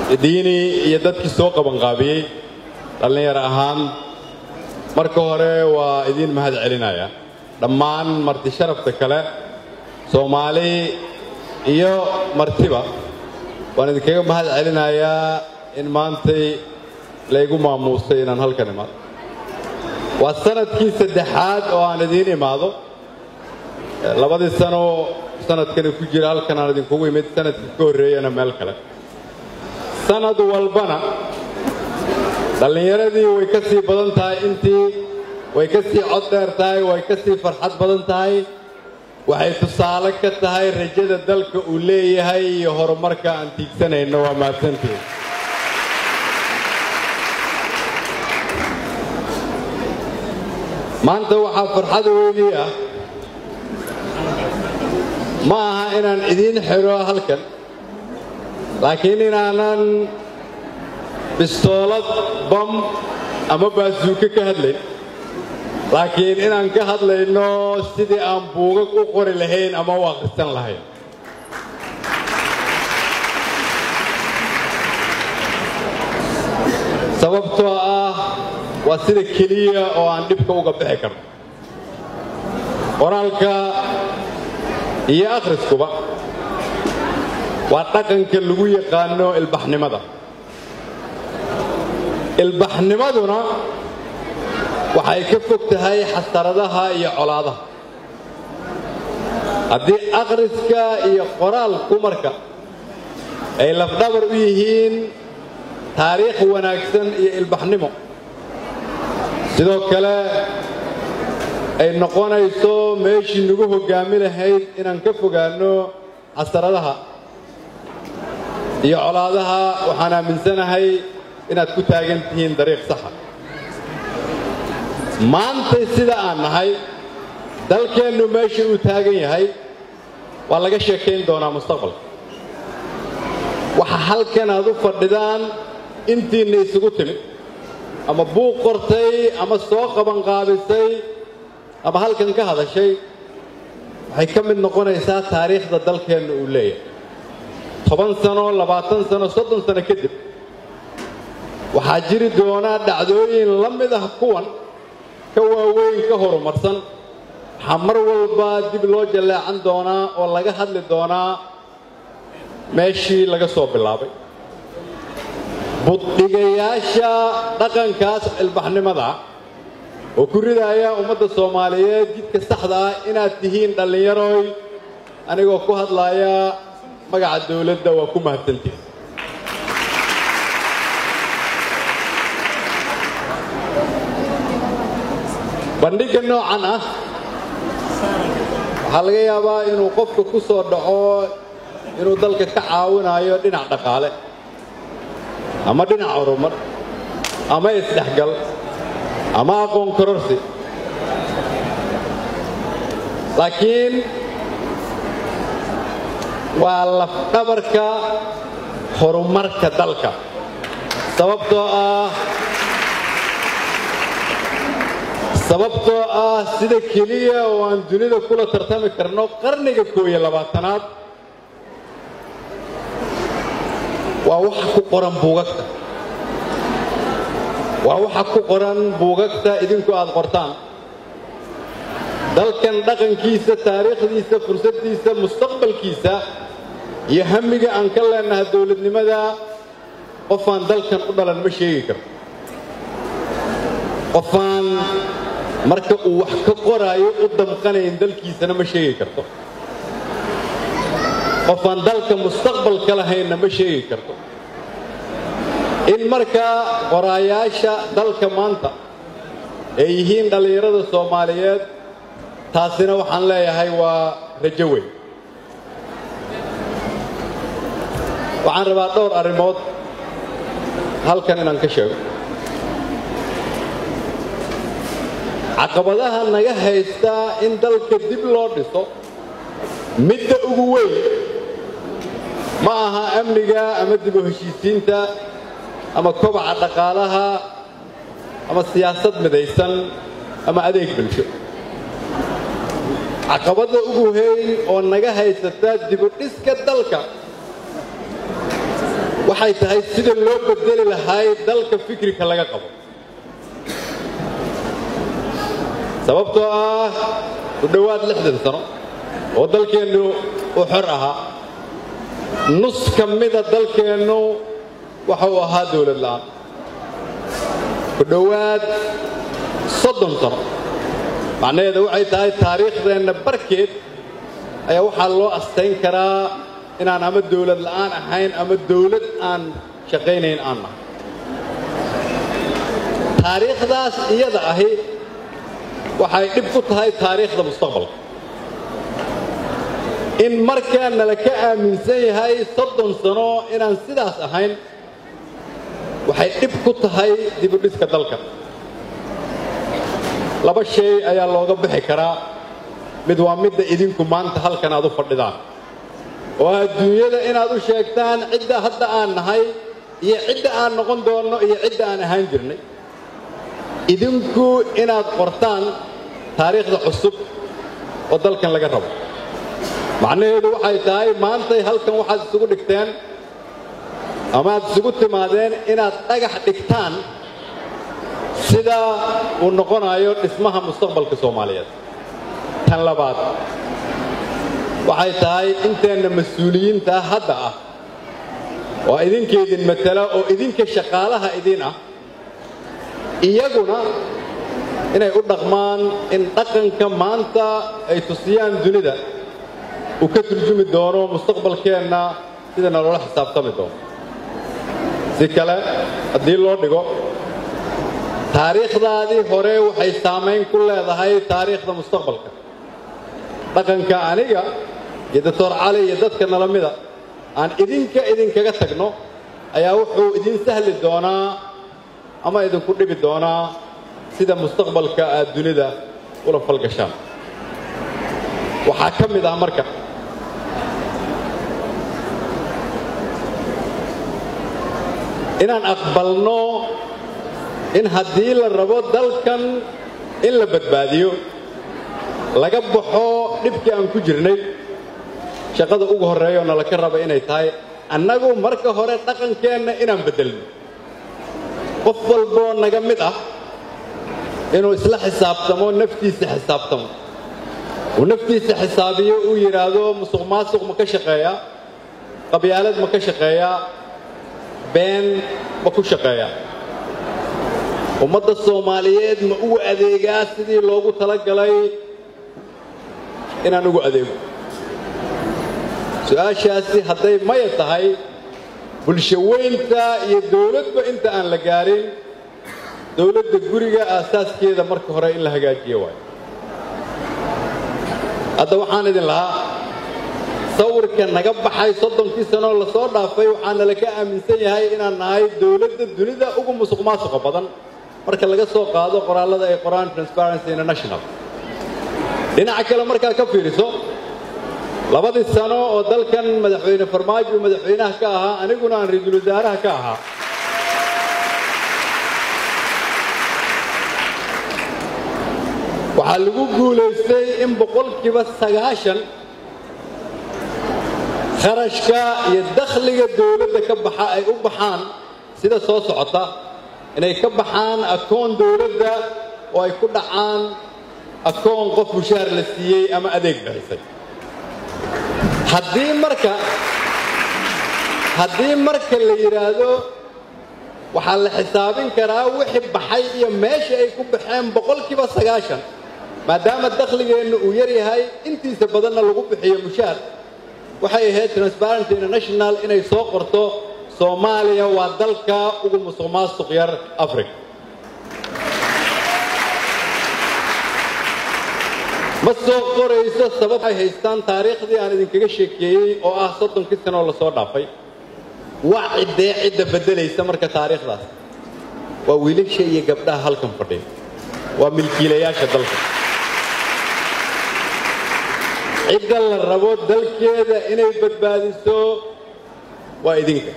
diini iyo dadkii soo qabanqaabiyey dhallinyaro ahaan marka hore waa idiin mahad celinaya dhammaan marti sharafta kale soomaali iyo martiba waan idinkaga mahad celinayaa in maantay laygu maamuusay inaan halkan imaado waa sanadkii saddexaad oo aan idiin imaado labadii sano sanadkani ku jira halkan aan idinkugu imid sanadkii ka horreeyana meel kale sanad walbana dhallinyaradii way ka sii badan tahay intii way ka sii cod dheer tahay way ka sii farxad badan tahay waxay tusaale ka tahay rajada dalka uu leeyahay iyo horumarka aan tiigsanayno waa mahadsantiin maanta waxaa farxada weynii ah ma aha inaan idiin xidho halkan laakiin inaanan bistoolad bam ama baasuuke ka hadlayn laakiin inaan ka hadlayno sidii aan buugag u qori lahayn ama u akhrisan lahayn sababtoo ah waa sida keliya oo aan dhibka uga bixi karno qoraalka iyo akhriskuba waa dhaqanka lagu yaqaano ilbaxnimada ilbaxnimaduna waxay ka fog tahay xasaradaha iyo colaadaha haddii akhriska iyo qoraalku marka ay lafdhabar u yihiin taariikh wanaagsan iyo ilbaxnimo sidoo kale ay noqonayso meeshii nagu hoggaami lahayd inaan ka fogaanno xasaradaha iyo colaadaha waxaan aaminsanahay inaad ku taagan tihiin dariiq saxa maantay sida aan nahay dalkeennu meesha uu taagan yahay waa laga sheekayn doonaa mustaqbalka waxa halkan aad u fadhidaan intiinna isugu timid ama buuq qortay ama soo qabanqaabisay ama halkan ka hadashay waxay ka mid noqonaysaa taariikhda dalkeenna uu leeyahay toban sano labaatan sano soddon sano kadib waxaa jiri doonaa dhacdooyin la mid ah kuwan ka waaweyn ka horumarsan waxaa mar walba dib loo jalleecan doonaa oo laga hadli doonaa meeshii laga soo bilaabay buddhigayaasha dhaqankaas ilbaxnimada oo ku ridaaya ummadda soomaaliyeed jidka saxda ah inaad tihiin dhallinyaroy anigoo ku hadlaaya magaca dawladda waa ku mahadsantihin bandhigga noocan ah waxaa laga yaabaa inuu qofka ku soo dhaco inuu dalka ka caawinayo dhinac dhaqaale ama dhinac horumar ama isdhexgal ama aqoon kororsi laakiin waa lafdhabarka horumarka dalka sababtoo ah sababtoo ah sida keliya oo aan dunida kula tartami karno qarniga koob iyo labaatanaad waa waxa ku qoran buugagta waa waxa ku qoran buugagta idinku aad qortaan dalkan dhaqankiisa taariikhdiisa fursaddiisa mustaqbalkiisa iyo hamiga aan ka leenaha dowladnimada qofaan dalkan u dhalan ma sheegi karto qofaan marka uu wax ka qoraayo u damqanayn dalkiisana ma sheegi karto qofaan dalka mustaqbal ka lahaynna ma sheegi karto in markaa qoraayaasha dalka maanta ay yihiin dhallinyarada soomaaliyeed taasina waxaan leeyahay waa rajo weyn waxaan rabaa dhowr arrimood halkan inaan ka sheego caqabadaha naga haysta in dalka dib loo dhiso midda ugu weyn ma aha amniga ama dib u heshiisiinta ama kobaca dhaqaalaha ama siyaasad midaysan ama adeeg bulsho caqabadda ugu weyn oo naga haysata dibudhiska dalka waxay tahay sida loo bedeli lahaay dalka fikrika laga qabo sababtoo ah ku dhowaad lixdan sano oo dalkeennu uu xor ahaa nus ka mida dalkeennu waxa uu ahaa dawlad la'aan ku dhowaad soddon sano macnaheeda waxay tahay taariikhdeenna barkeed ayaa waxaa loo astayn karaa inaan ama dawlad la'aan ahayn ama dawlad aan shaqaynayn aan nahay taariikhdaas iyada ahi waxay dhib ku tahay taariikhda mustaqbalka in markaa nala ka aaminsan yahay soddon sano inaan sidaas ahayn waxay dhib ku tahay dibudhiska dalka laba shay ayaa looga bixi karaa mid waa midda idinku maanta halkan aad u fadhidaan oo adduunyada inaad u sheegtaan cidda hadda aan nahay iyo cidda aan noqon doonno iyo cidda aan ahaan jirnay idinku inaad qortaan taariikhda cusub oo dalkan laga rabo macnaheedu waxay tahay maantay halkan waxaad isugu dhigteen ama aad isugu timaadeen inaad dhagax dhigtaan sida uu noqonayo dhismaha mustaqbalka soomaaliyeed tan labaad waxay tahay inteenna mas-uuliyiinta hadda ah oo idinkaydin matala oo idinka shaqaalaha idin ah iyaguna inay u dhaqmaan in dhaqanka maanta ay tusiyaan dunida uu ka turjumi doono mustaqbalkeenna sida naloola xisaabtami doono si kale haddii loo dhigo taariikhdaadii hore waxay saamayn ku leedahay taariikhda mustaqbalka dhaqanka aniga iyo doctor cali iyo dadka nala mida aan idinka idinkaga tagno ayaa wuxuu idin sahli doonaa ama idinku dhibi doonaa sida mustaqbalka aad dunida ula falgashaan waxaa ka mid ah marka inaan aqbalno in haddii la rabo dalkan in la badbaadiyo laga baxo dhibkii aan ku jirnay shaqada ugu horreeya oo nala ka raba inay tahay annagu marka hore dhaqankeenna inaan beddelno qof walboo naga mid ah inuu isla xisaabtamo naftiisa xisaabtamo uu naftiisa xisaabiyo uu yidhaahdo musuq maasuq ma ka shaqeeyaa qabyaalad ma ka shaqeeyaa been ma ku shaqeeyaa ummadda soomaaliyeed ma ugu adeegaa sidii loogu talagalay inaan ugu adeego su-aashaasi hadday maya tahay bulsho weynta iyo dawladba inta aan la gaarin dawladda guriga aasaaskeeda marka hore in la hagaajiyo waayo hadda waxaan idin lahaa sawirka naga baxay soddonkii sanoo lasoo dhaafay waxaana la ka aaminsan yahay inaan nahay dawladda dunida ugu musuq maasuqa badan marka laga soo qaado qoraallada ay qoraan transparency international dhinaca kale markaad ka fiiriso labadii sano oo dalkan madaxweyne farmaajo madaxweynaha ka ahaa aniguna aan ra-iisul wasaaraha ka ahaa waxaa lagu guulaystay in boqolkiiba sagaashan kharashka iyo dakhliga dawladda ka baxa ay u baxaan sida soo socota inay ka baxaan akoon dawladda oo ay ku dhacaan akoon qof mushaar la siiyey ama adeeg bixisay haddii marka haddii marka la yidhaahdo waxaa la xisaabin karaa wixii baxay iyo meesha ay ku baxeen boqolkiiba sagaashan maadaama dakhligeenna uu yar yahay intiisa badanna lagu bixiyo mushaar waxay ahayd transparency international inay soo qorto soomaaliya waa dalka ugu musuq maasuq yar africa ma soo qorayso sabab ay haystaan taariikhdii aan idinkaga sheekeeyey oo ah soddonkii sanoo lasoo dhaafay waa ciddee cidda beddelaysa marka taariikhdaas waa wiilasha iyo gabdhaha halkan fadhiya waa milkiilayaasha dalka cidda la rabo dalkeeda inay badbaadiso waa idinka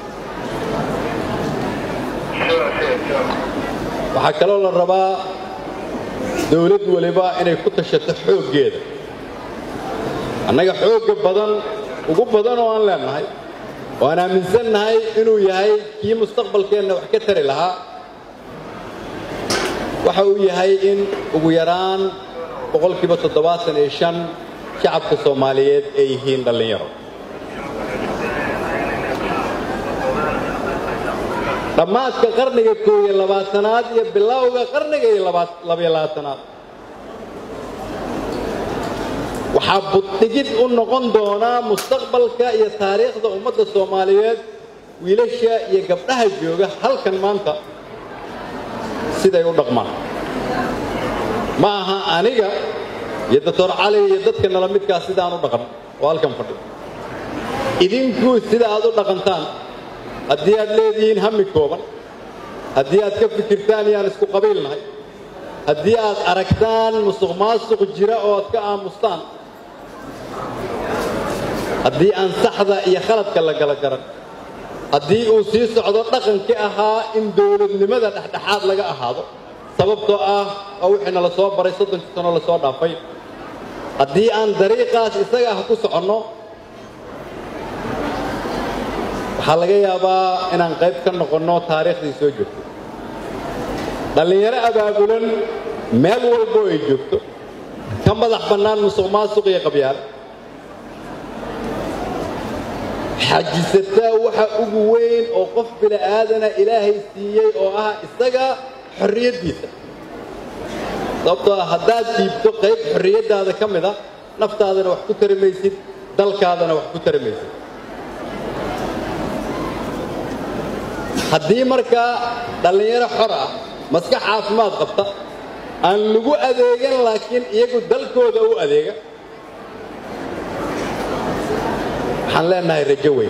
waxaa kaloo la rabaa dawlad waliba inay ku tashato xooggeeda annaga xoogga badan ugu badan oo aan leennahay waan aaminsannahay inuu yahay kii mustaqbalkeenna wax ka tari lahaa waxa uu yahay in ugu yaraan boqolkiiba toddobaatan iyo shan shacabka soomaaliyeed ay yihiin dhallinyaro dhammaadka qarniga koob iyo labaatanaad iyo bilowga qarniga iyo labayo labaatanaad waxaa buddhigid u noqon doonaa mustaqbalka iyo taariikhda ummadda soomaaliyeed wiilasha iyo gabdhaha jooga halkan maanta siday u dhaqmaan ma aha aniga iyo doctor cali iyo dadka nala midkaa sidaan u dhaqan oo halkan fadhi idinku sida aad u dhaqantaan haddii aad leedihiin hami kooban haddii aad ka fikirtaan iyaan isku qabiilnahay haddii aad aragtaan musuq maasuq jira oo aad ka aamustaan haddii aan saxda iyo khaladka la gala garan haddii uu sii socdo dhaqankii ahaa in dowladnimada dhexdhexaad laga ahaado sababtoo ah oo wixiina la soo baray soddonkii sano la soo dhaafay haddii aan dariiqaas isaga ah ku soconno waxaa laga yaabaa inaan qayb ka noqonno taariikhdii soo joogtay dhallinyaro abaabulan meel walbo ay joogto ka madax bannaan musuq maasuq iyo qabyaal xajisataa waxa ugu weyn oo qof bili'aadana ilaahay siiyey oo ah isaga xorriyaddiisa sababtoo ah haddaad diibto qayb xorriyaddaada ka mid a naftaadana wax ku tari maysid dalkaadana wax ku tari maysid haddii markaa dhallinyaro xor ah maskax caafimaad qabta aan lagu adeegan laakiin iyagu dalkooda u adeega waxaan leenahay rajo weyn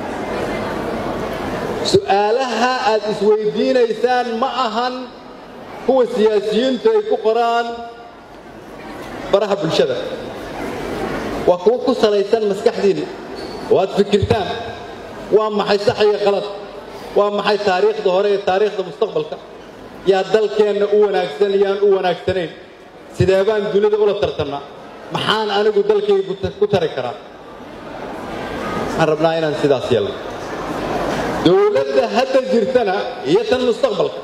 su'aalaha aad isweydiinaysaan ma ahan kuwa siyaasiyiintu ay ku qoraan baraha bulshada waa kuwo ku salaysan maskaxdiinna oo aad fikirtaan waa maxay sax iyo qalad waa maxay taariikhda hore iyo taariikhda mustaqbalka yaa dalkeenna u wanaagsan yaan u wanaagsanayn sidee baan dunida ula tartannaa maxaan anigu dalkayga ku tari karaa waxaan rabnaa inaan sidaas yeelno dowladda hadda jirtana iyo tan mustaqbalka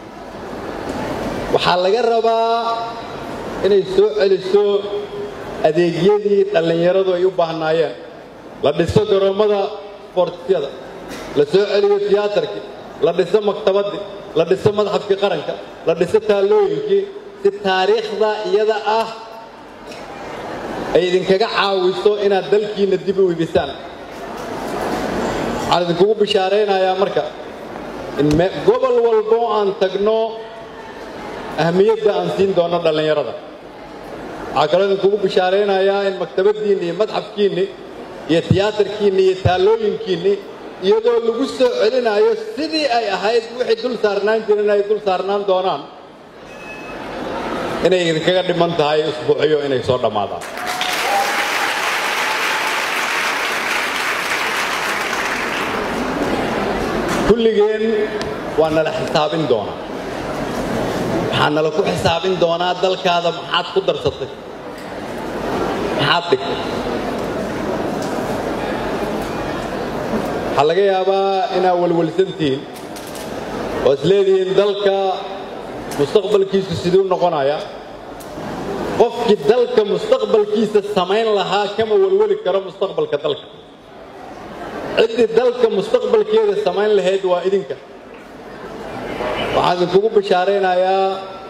waxaa laga rabaa inay soo celiso adeegyadii dhallinyaradu ay u baahnaayeen la dhiso garoommada sportisyada la soo celiyo tiyaatarkii la dhiso maktabaddii la dhiso madxafkii qaranka la dhiso taallooyinkii si taariikhda iyada ah ay idinkaga caawiso inaad dalkiinna dib u ibisaan waxaan idinkugu bishaaraynayaa marka in gobol walbo aan tagno ahmiyadda aan siin doono dhallinyarada waxaa kaloo idinkugu bishaaraynayaa in maktabaddiinni iyo madxafkiinni iyo tiyaatarkiinni iyo taallooyinkiinni iyadoo lagu soo celinayo sidii ay ahayd wixii dul saarnaan jiren ay dul saarnaan doonaan inay idinkaga dhiman tahay usbuucyo inay soo dhammaadaan kulligeen waa nala xisaabin doonaa waxaa nala ku xisaabin doonaa dalkaada maxaad ku darsatay maxaad dhigtay waxaa laga yaabaa inaad walwalsantihiin oo is leedihiin dalka mustaqbalkiisu siduu noqonaya qofkii dalka mustaqbalkiisa samayn lahaa kama walwali karo mustaqbalka dalka ciddii dalka mustaqbalkeeda samayn lahayd waa idinka waxaan idinkugu bishaaraynayaa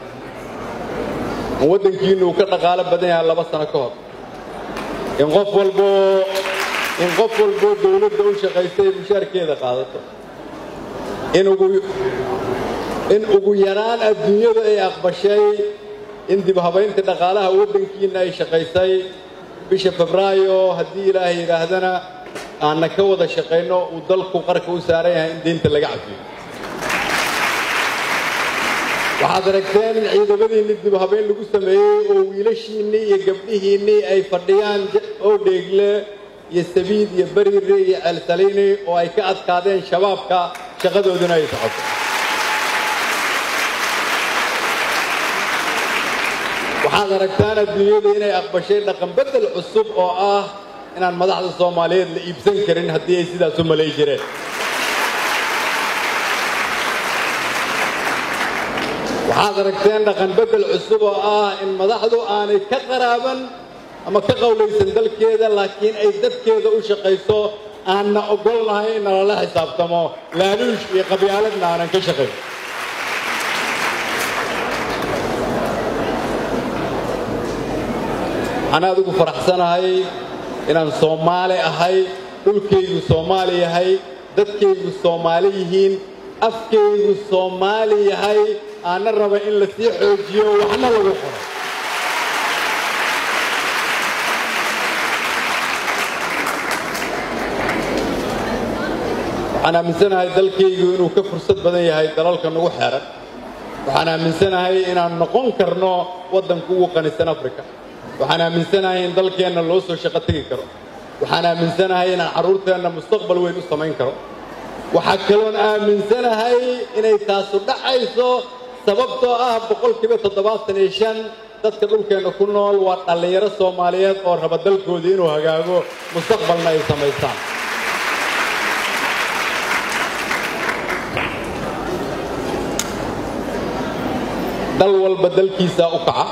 in waddankiinnu uu ka dhaqaalo badan yahay laba sano ka hor in qof walboo in qof walboo dawladda u shaqaystay mushaarkeeda qaadato in ugu in ugu yaraan adduunyadu ay aqbashay in dib habaynta dhaqaalaha waddankiinna ay shaqaysay bisha febraayo haddii ilaahay yidhaahdana aanna ka wada shaqayno uu dalku qarka u saaran yahay in deynta laga cafiyo waxaad aragteen in ciidamadiinni dib habayn lagu sameeyey oo wiilashiinnii iyo gabdhihiinnii ay fadhiyaan oo dheegle iyo sabiid iyo bariire iyo ceelsaliini oo ay ka adkaadeen shabaabka shaqadooduna ay socoto waxaad aragtaan adduunyada inay aqbashay dhaqanbeddel cusub oo ah inaan madaxda soomaaliyeed la iibsan karin haddii ay sidaas u malay jireen waxaad aragteen dhaqan beddel cusub oo ah in madaxdu aanay ka qaraaban ama ka qowlaysan dalkeeda laakiin ay dadkeeda u shaqayso aanna ogolnahay in nalala xisaabtamo laaluush iyo qabyaaladna aanan ka shaqayn waxaan aad ugu faraxsanahay inaan soomaali ahay dhulkaygu soomaali yahay dadkaygu soomaali yihiin afkaygu soomaali yahay aanna raba in la sii xoojiyo waxna lagu qoro waxaan aaminsanahay dalkaygu inuu ka fursad badan yahay dalalka nagu xeeran waxaan aaminsanahay inaan noqon karno waddanka ugu qanisan africa waxaan aaminsanahay in dalkeenna loo soo shaqo tegi karo waxaan aaminsanahay inaan carruurteenna mustaqbal weyn u samayn karo waxaa kaloon aaminsanahay inay taasu dhacayso sababtoo ah boqolkiiba toddobaatan iyo shan dadka dhulkeenna ku nool waa dhallinyaro soomaaliyeed oo raba dalkoodii inuu hagaago mustaqbalna ay samaystaan dal walba dalkiisaa u kaca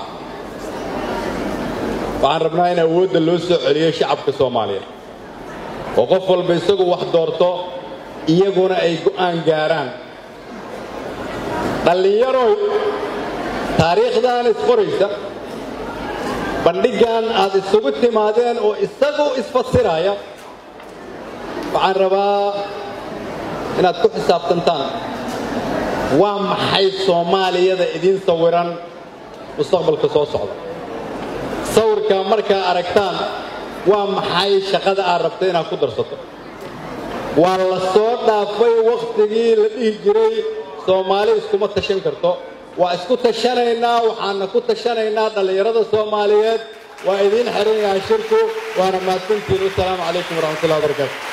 waxaan rabnaa in awoodda loo soo celiyo shacabka soomaaliyeed oo qof walba isagu wax doorto iyaguna ay go'aan gaaraan dhallinyaroy taariikhdan isqoraysa bandhiggan aad isugu timaadeen oo isagu isfasiraya waxaan rabaa inaad ku xisaabtantaan waa maxay soomaaliyada idiin sawiran mustaqbalka soo socda sawirka markaa aragtaan waa maxay shaqada aad rabta inaad ku darsato waa la soo dhaafay wakhtigii la dhihi jiray soomaali iskuma tashan karto waa isku tashanaynaa waxaana ku tashanaynaa dhallinyarada soomaaliyeed waa idiin xiran yahay shirku waana mahadsantiin wasalaamu calaykum waraxmatullahi wabarakaatu